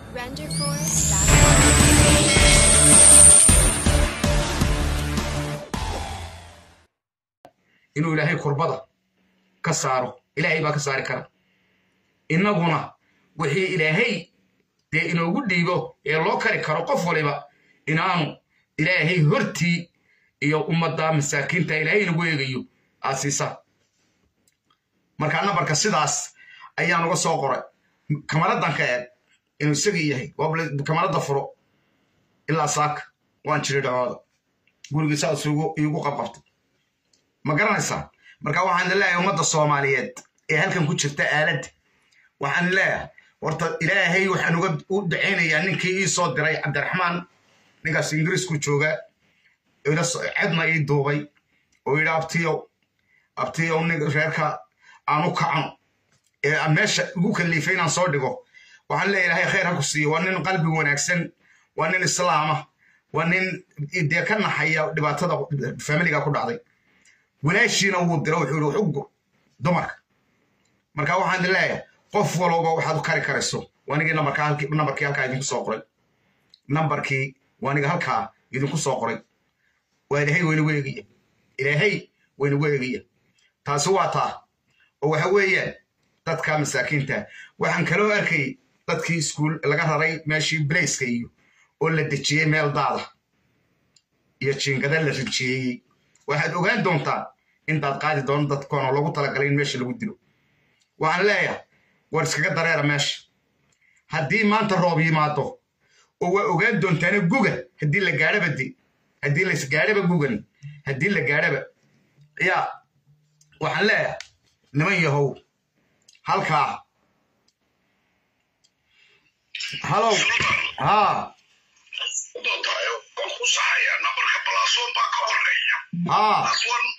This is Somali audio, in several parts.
Renderforce.com. inuu ilaahay kurbada ka saaro ilaahay baa ka saari kara innaguna wixii ilaahay dee inoogu dhiibo ee loo kari karo qof waliba inaanu ilaahay hortii iyo ummadda masaakiinta ilaahay inagu eegayo aad siisa markaa nambarka sidaas ayaan uga soo qoray kamaradan ka eeg inuu isagii yahay waa kamarada furo ilaa saaka waan jiri dhacooda gurigii saas iigu qabqabtay ma garanaysaa marka waxaan leeyahay ummadda soomaaliyeed ee halkan ku jirta aaladda waxaan leeyahay horta ilaahay waxaan uga u dacaynayaa ninkii ii soo diray cabdiraxmaan ninkaas ingiriisku jooga cedna ii duubay oo yidhi abtiyow abtiyow nin reerka aan u kacno ee meesha igu kaliifay inaan soo dhigo waxaan leeyahay ilaahay khayr ha ku siiyo waa nin qalbi wanaagsan waa nin islaama waa nin dee ka naxaya dhibaatada familiga ku dhacday walaashiina wuu dira wuxuu yihi xuggur dumarka marka waxaan leeyahay qof walowba waxaad u kari karayso waanigii nambarkii halkaa idinku soo qoray nambarkii waaniga halkaa idinku soo qoray waa ilaahay waynagu eegaya ilaahay waynagu eegaya taasi waa taa oo waxa weeyaan dadka masaakiinta waxaan kaloo arkay dadkii iskuul laga raray meeshii blaiska iyo oo la dejiyey meel daada iyo jiingada la rijeeyey waxaad ogaan doontaa intaad qaadi doono dadkoona loogu talagalay in meesha lagu dilo waxaan leeyahay war iskaga dareera meesha haddii maanta roob yimaado oo waa ogaan doontaana guga haddii la gaadhaba de haddii laisgaadhaba gugan haddii la gaadhaba yaa waxaan leeyahay niman yahow halkaa halow haa haa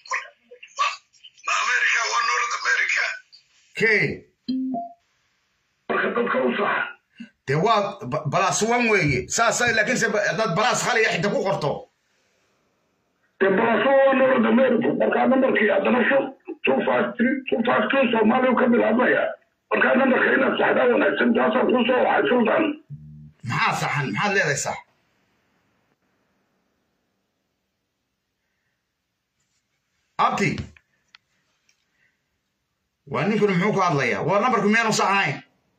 ke dee waa balaas wan weeye saasa laakiinse haddaad balaas khaliya xita ku qorto dee balaso waa north america markaa nambarkii haddana two five three two five two soomaaliya ka bilaabmaya markaa nambarka inaad saxdaa wanaagsan taasaan kuu soo wacay sultan maxaa saxan maxaad leedahay sax abti waa ninkuna muxuu ku hadlayaa waa nambarku miyaanu sax ahayn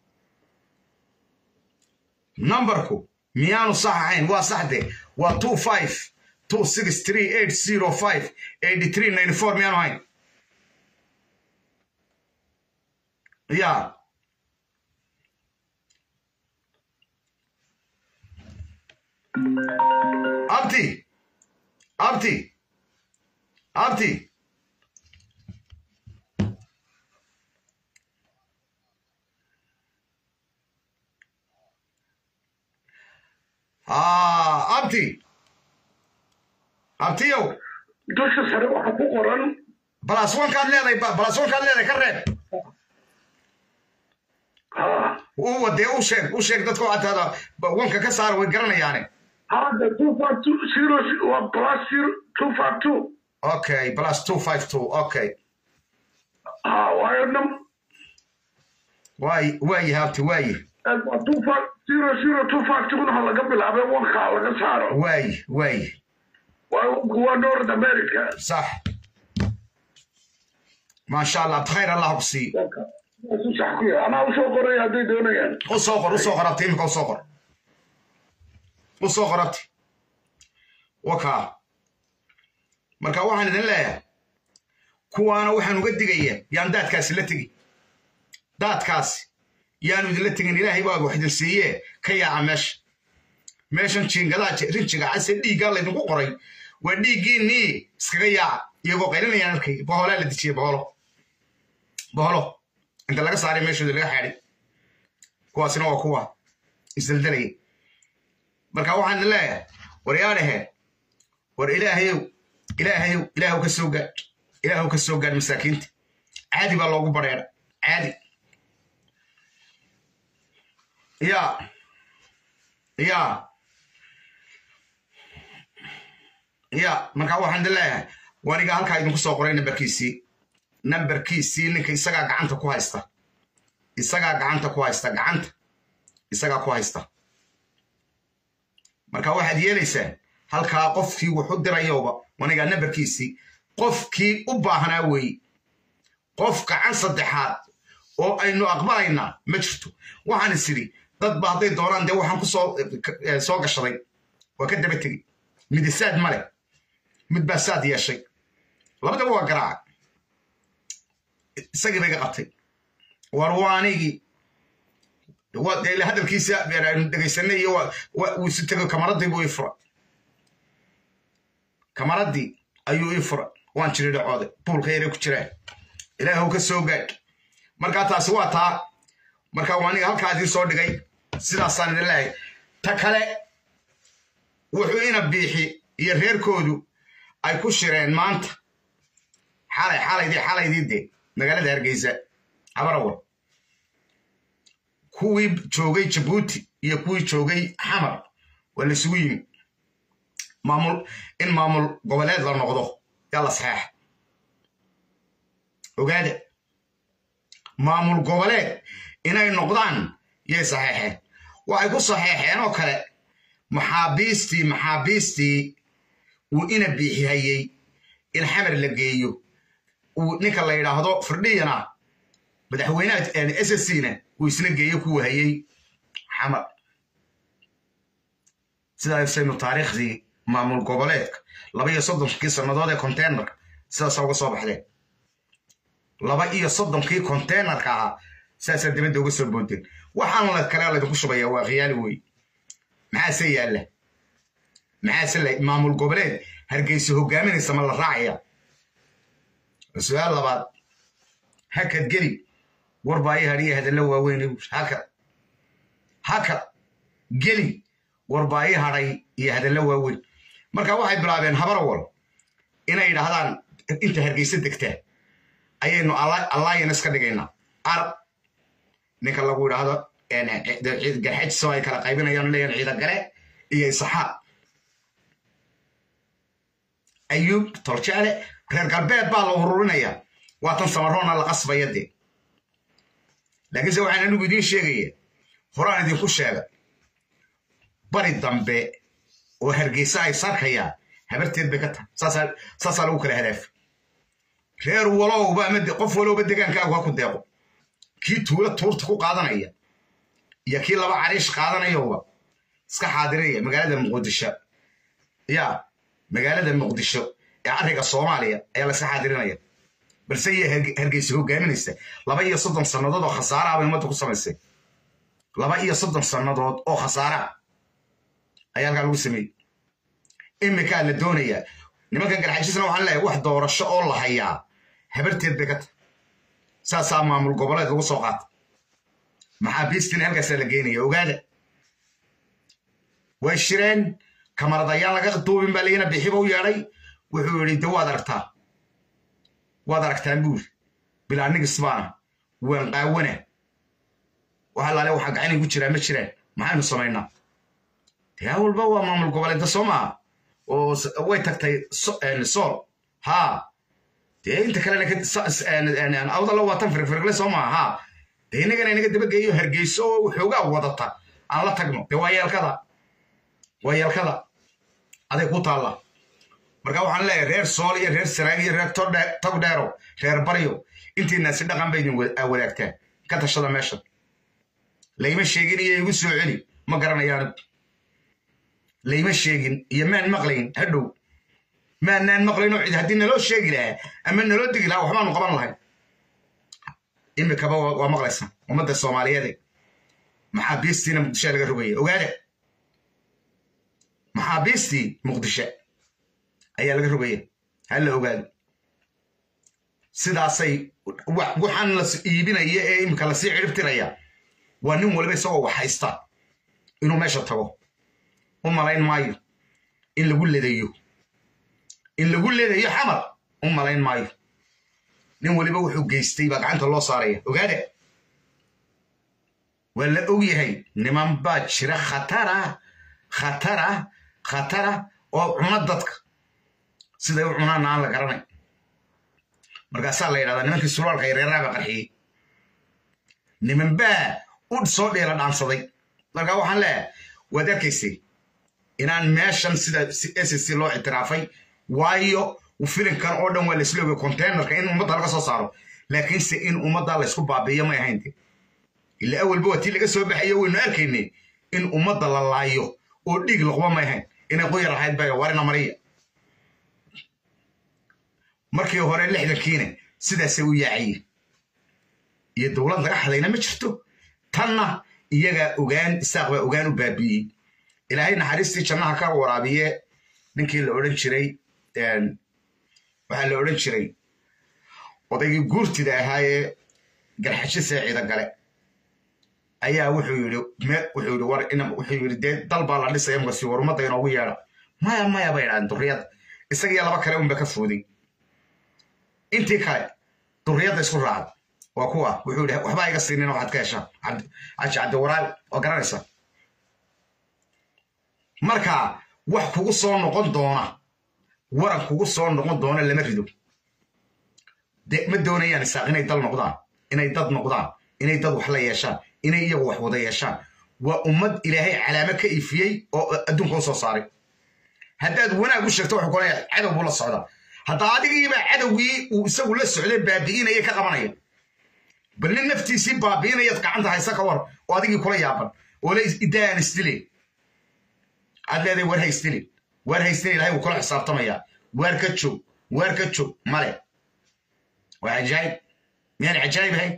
nambarku miyaanu sax ahayn waa saxde waa two five two six three eight zero five eighty three ninety four miyaanu ahayn ya abti abti abti abti abtiyow dusha sare waxaa ku qoran balas wankaad leedahay balas wankaad leedahay ka reeb ha u wadee u sheeg u sheeg dadka waxaa tahda wanka ka saara way garanayaane hadda two five two zero waa plus zero two five two okay plus two five two okay ha waayo nam waay waayi habti waayi waa two five zero zero two five two ha laga bilaabay wankaa laga saaro waayi waayi waa north america sax maasha allah khayr allah ku sii sax ku yahay anaa usoo qoray hadday doonayaan u soo qor u soo qor abti imika u soo qor u soo qor abti wakaa marka waxaan idin leeyahay kuwaana waxaan uga digayaa yaan daadkaasi la tegi daadkaasi yaanu idinla tegin ilaahay baa wax idin siiyee ka yaaca meesha meeshan jiingadaa rinjiga case dhiiggaa laydinku qoray waa dhiiggiinnii iskaga yaaca iyagoo qaylinayaan arkay boholaa la dejiyey boholo boholo inta laga saaray meeshooda laga xaadhay kuwaasina waa kuwa isdaldelaya marka waxaan idin leeyahay war yaa dhaheen war ilaahayow ilaahayow ilaahu ka soo gaadh ilaahu ka soo gaadh masaakiinta caadi baa loogu badheedha caadi ya ya ya marka waxaan idin leeyahay waniga halkaa idinku soo qoray nambarkiisii nambarkiisii ninka isagaa gacanta ku haysta isagaa gacanta ku haysta gacanta isagaa ku haysta marka waxaad yeelaysaa halkaa qofkii wuxu dirayowba wanigaa nambarkiisii qofkii u baahnaa weeye qof gacan saddexaad oo aynu aqbalaynaa ma jirto waxaan is idhi dadba hadday doonaan dee waxaan ku soo gashaday waa ka daba tegey midisaad ma leh mid baa saad yeeshay labadaba waa garaaca isagii bayga qabtay war waa anigii ila hadalkiisa aynu dhegaysanay iyo wuu isu tego kamaradii buu ii fura kamaradii ayuu ii fura waan jiri dhacooday buulka yare ku jiraa ilaahw ka soo gaadh markaa taasi waa taa marka waa aniga halkaa idin soo dhigay sidaasaan idin leehay ta kale wuxuu ina biixi iyo reerkoodu ay ku shireen maanta xalay xalaydii xalaydii dee magaalada hargeysa habarawal kuwii joogay jabuuti iyo kuwii joogay xamar waa la isugu yimi maamul in maamul goboleed la noqdo yaa la saxeexa ogaada maamul goboleed inay noqdaan yay saxeexeen waxay ku saxeexeen oo kale maxaabiistii maxaabiistii uu ina biixihayey in xamar la geeyo uu ninka la yidhaahdo firdhiyana madaxweynaha sscna uu isna geeyo kuwa hayey xamar sidaasaynu taariikhdii maamul goboleedka laba iyo soddonkii sannadood ee containerka sidaasaa uga soo baxdeen laba iyo soddonkii containerka ahaa sidaasaa dibadda uga soo boodeen waxaan la kale laydinku shubaya waa khiyaali wey maxaase yaalla maxaase maamul goboleed hargeysa hogaaminaysa ma la raacaya su-aal labaad hakad geli warbaa i hadhiya hadalla waaweyn hakad hakad geli warbaa i hadhay iyo hadalla waaweyn marka waxay bilaabeen habarawal inay yidhaahdaan inta hargeysa degtaa ayaynu alliance ka dhigaynaa arab ninka lagu yidhaahdo garxajisoo ay kala qaybinayaan leeyahan ciidagale iyo isaxaaq ayuub toljaale reer galbeed baa la ururinaya waa tan samaroona la qasbaya dee laakiinse waxaan anigu idiin sheegaya horaan idinku sheega bari dambe oo hargeysa ay sarkayaa habarteed bay ka tahay saasaa lagu kala hadaafi reer walowba ama qof walowba degaankaagu ha ku deeqo kii tuulo tuurta ku qaadanaya iyo kii laba cariish qaadanayowba iska xaadiraya magaalada muqdisho ya magaalada muqdisho ee arriga soomaaliya ayaa la iska xaadirinaya balse iya hargeysa hogaaminaysa laba iyo soddon sannadood oo khasaaraha bay ummadda ku samaysay laba iyo soddon sannadood oo khasaaraha ayaa halkaa lagu sameeyey imikaa la doonayaa nimankan garxajisna waxaan leeyahay wax doorasho oo la hayaa habarteed bay ka tahay saasaa maamul goboleed lagu soo qaata maxaabiistina halkaasaa la geenaya ogaada way shireen kamaradayaan laga duubin baa layina bixiba u yeedhay wuxuu yidhi de waad aragtaa waad aragtaan buuri bilaa nigisbaana waan qaawana waxa laale waxaa gacan igu jiraa ma jiraan maxaynu samaynaa dee walba waa maamul goboleedda soo maaha oo way tagtay sool haa dee inta kalena awdalla waa tan firfirgle soo maaha haa dee innagana inaga dabageeyo hargeyso oo waxoogaa wadata aan la tagno dee waa yeelkada waa yeelkada aday ku taalla marka waxaan leeyahay reer sool iyo reer sanaag iyo reer togdheero reer baryo intiinaasi dhaqan bay idin wadaagtaan ka tashada meeshan layma sheegin iyo igu soo celi ma garanayaan layma sheegin iyo maan maqlayn hadhow maanaan maqlayn oo cid haddii naloo sheegi lahaa ama naloo degi lahaa waxbaanu qaban lahayn imikaba waa maqlaysa ummadda soomaaliyeede maxaabiistiina muqdisho laga rogaya ogaada maxaabiistii muqdisho ayaa laga rogaya ha la ogaado sidaasay waxaan la iibinaya ee imika lasii ciribtiraya waa nin waliba isagoo wax haysta inuu meesha tago u malayn maayo in lagu ledayo in lagu ledayo xamar u malayn maayo nin waliba wuxuu geystay baa gacanta loo saaraya ogaada waa la og yahay niman baa jira khatara khatara khatara oo cuna dadka siday u cunaana aan la garanay markaasaa la yidhahdaa nimankii suraalka yareeraaba qarxiyey niman baa u soo dheela dhaansaday markaa waxaan leeyahay waad arkaysay inaan meeshan sida s c loo ictiraafay waayo filinkan oo dhan waa laisla ogay containerka in ummadda laga soo saaro laakiinse in ummadda laysku baabiiyo may ahaynte ila awalba waa tii laga soo baxayo waynu arkaynay in ummadda la laayo oo dhiig loqba may ahayn inay quyar ahayd bay warina mariya markii hore lixdankiina sidaasay u yaacayeen iyo dowlad laga hadlayna ma jirto tanna iyagaa ogaan isaaq baa ogaan u baabi'iyey ilaahay naxariistii jannaha ka waraabiye ninkii la odhan jiray waxaa la odhan jiray odaygii guurtida ahaayee garxashise ciida gale ayaa wuxuu yidhi wuxuu yidhi war wuxuu yidhi dee dal baa la dhisaya masi war ummadda inoogu yeedha maya maya bay idhahdeen durriyadda isagiyo laba kale unba ka fooday intii kale durriyadda isku raacda waa kuwa wuxuu yidhi waxbaa iga siinina waxaad ka heshaan caji cabdiwaraal waa garanaysaa marka wax kugu soo noqon doona waran kugu soo noqon doona lama rido de ma doonayaan isaaq inay dal noqdaan inay dad noqdaan inay dad wax la yeeshaan inay iyagu wax wada yeeshaan waa ummad ilaahay calaamo ka ifiyey oo adduunka u soo saaray haddaad wanaag u sheegto wuxuu kuleeyahay cadow buu la socdaa hadda adigiibaa cadowgii uu isagu la socday baabi'inaya ka qabanaya bal nin naftiisii baabi'inayaad gacanta haysa ka war oo adigii kula yaaban oo le idaan isdilin aad leedahay war ha isdilin waar ha isdilin ilahay wuu kula xisaabtamayaa waar ka joog waar ka joog male waa cajaayib miyaan cajaayib ahayn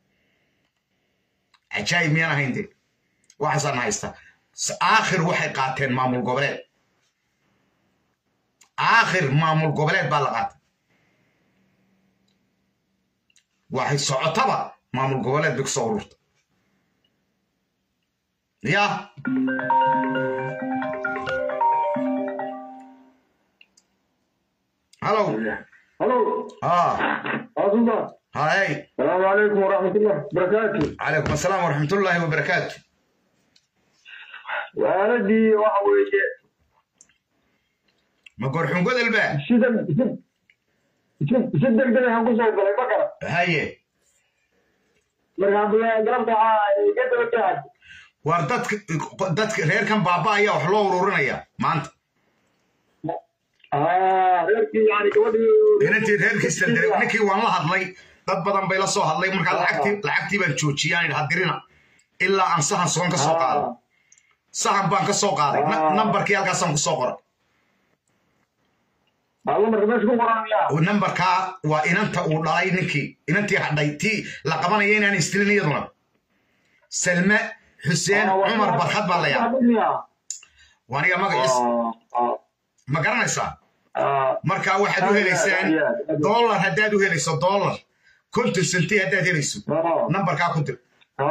cajaayib miyaan ahayn de waxaasaan haysta aakhir waxay qaateen maamul goboleed aakhir maamul goboleed baa la qaatay waxay socotaba maamul goboleed bay kusoo ururta ya halow هلو ah عظيمة hay السلام عليكم ورحمة الله وبركاته calaykum asalaam waraxmatullaahi wabarakaatu وأنا waxa weeye ma gorxun godol ba sida si degdeg aan kusoo galay ma kara haye markaan garabta iga daba tahay war dadka dadka reerkan baaba ayaa wax loo ururinaya maanta reerkii yani gabadhii inantii reerkiisa diray ninkii waan la hadlay dad badan bay la soo hadlay markaa lacagtii lacagtii baan joojiyay aan idhi hadirina ilaa aan sahan soon ka soo qaaday sahan baan ka soo qaaday na- nambarkii halkaasaan ku soo qoray alla marka meesha ku qoranaya oo nambarkaa waa inanta uu dhalay ninkii inantii hadhay tii la qabanaya inaan istilin iyaduna salme xuseen cumar barkad baa la yaa waaniga magaciis ma garanaysaa markaa waxaad u helaysaan dollar haddaad u helayso dollar konton senti haddaad helayso nambarkaa ku dir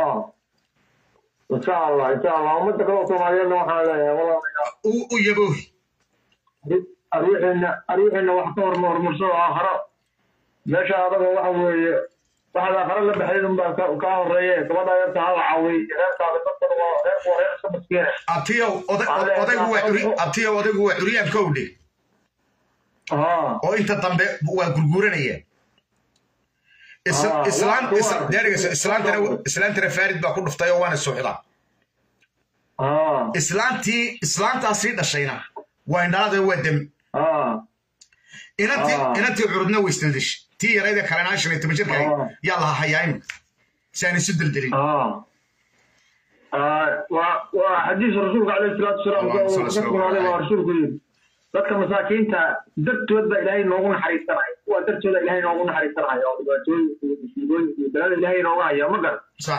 insha allah insha allah ummadda kale oo soomaaliyeedna waxaan leeyahay walaalayaal u u yaboohi arwixiina arwixiina wax ka horma horumarsado aakharo meesha adaga waxa weeye waxaad aakharo la baxayd unbaa ka ka horeeye gabadha yarta hala caawiy reerkaada dadkana waa reerku waa reer iska maskiine abtiyow oday- odaygu waa curi abtiyow odaygu waa curyaan kowdhe haa oo inta dambe waa gurguranaya Is- Ah, islaan waa- is- waa- deeriga islaantana islaantana faarid baa ku dhuftay oo waana socdaa haa islaantii islaantaasii dhashayna waa indhalada waa dem haa inantii Ah. inantii curudna way isdildish tii yarayda kalena shan iyo toban jirka Ah. yaa laha hayaa imika si aan isu deldelin اه وحديث الرسول عليه الصلاه والسلام اللهم صل وسلم وكتب عليه ورسولك يقول dadka masaakiinta dartood baa ilaahay noogu naxariisanaya kuwa dartooda ilaahay noogu naxariisanaya oo dhibaatooyinka iyo musiibooyinka iyo balada ilaahay nooga haya ma garan sax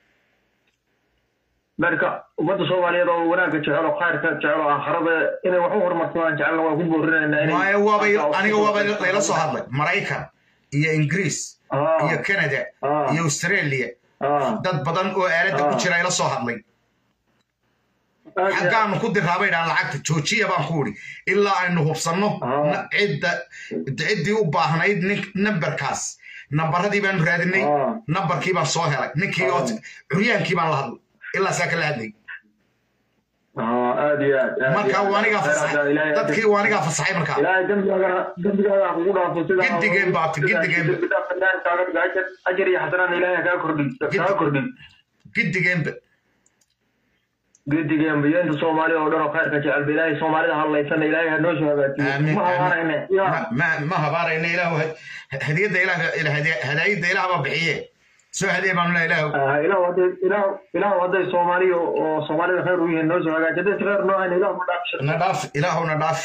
marka ummadda soomaaliyeed oo wanaagga jecel oo khayrka jecel oo aakhirada inay wax u horumarsadaan jecelna waa ku boorinaynaa inay waayo waabay aniga waaba layla soo hadlay maraykan iyo ingiriis Ah. iyo canada Ah. iyo australia Ah. dad badan oo aaladda ku Ah. jira ila soo hadlay Aad iyo aad. xaggaanu ku diraabay dhaan lacagta joojiya baan ku idhi ilaa aynu hubsanno Ah. na- cidda ciddii u baahnayd nin nambarkaas nambaradii baanu raadinay Ah. nambarkii baan soo helay ninkii oo curyaankii baan la hadlay ilaa saa kala hadlay Ah, aad iyo aad, aad marka iyo aad. waanigaa fasaxay Ilaahay- dadkii waanigaa fasaxay markaa ilaahay dembigaagana dembigaaga ha kugu dhaafo sida Gidigeen baa ti- gidigeen. dembi dhaaf ilaahay kaaga dhigo ajar ajar iyo xasanaan ilaahay kaa kordhin kaa kordhin gidigeenba gedigeenba iyo inta soomaaliya oo dhan oo khayrka jecelba ilaahay soomaalida hadlaysana ilaahay ha noo soo hagaajiyo aamin ma habaanayne aamin ya ma ma- ma habaarayna ilaahu hadiyadda ilaah hadaayadda ilaah baa bixiye soo hadiye baanu leeyahay ilaahu Ah, ilaah hadday ilaah ilaah hadday soomaaliya oo soomaalida khayr u yihiin noo soo hagaaji hadday si khayr noo hayn ilaah ma dhaafsha na dhaaf ilaahu na dhaaf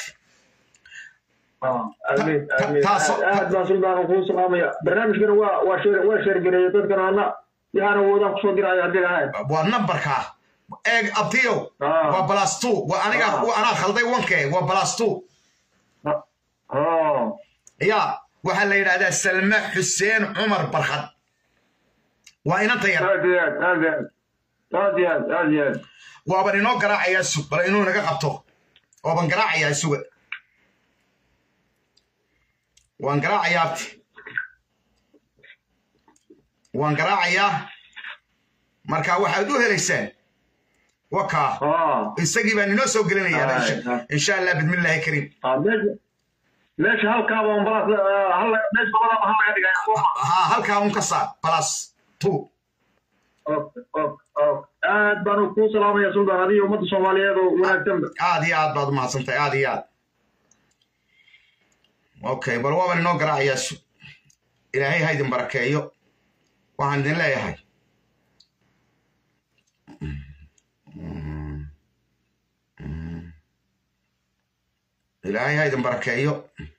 amiin ta- amiin taasoo- aad aad baan suldaana kuu salaamaya barnaamijkana waa waa sheer waa sheergareeya dadkana ana yaana woodaan kusoo diraayo haddii ahayn waa nambarkaa eeg abtiyow Ah. waa balas two waa aniga Ah. waa anaa khalday wanke waa balas two oh ya waxaa la yidhahdaa salme xuseen cumar barkhad waa inanta yar aad iyo aad aad iyo aad aad iyo aad aad iyo aad waaban inoo garaacayaa sug bal inuu naga qabto waaban garaacayaa suga waan garaacayaa abti waan garaacayaa marka waxaad u helaysaan wakaa ah isagii baan inoo soo gelinayaa Ah, insha- ah. insha allah bidmillaahi kariim ah meesha meesha halkaaba ambalaas hal meesha labadaba hal laga dhigaya sooma haa halkaa un ka saar balas two okay okay okay aad baan kuu salaamaya suldaan adiga ummadda soomaaliyeed oo wanaagsanba aad iyo aad baad umahadsantahay aad iyo aad okay bal waaban inoo garaacayaa su ilaahay ha idin barakeeyo waxaan idin leeyahay ilaahay ha idin barakeeyo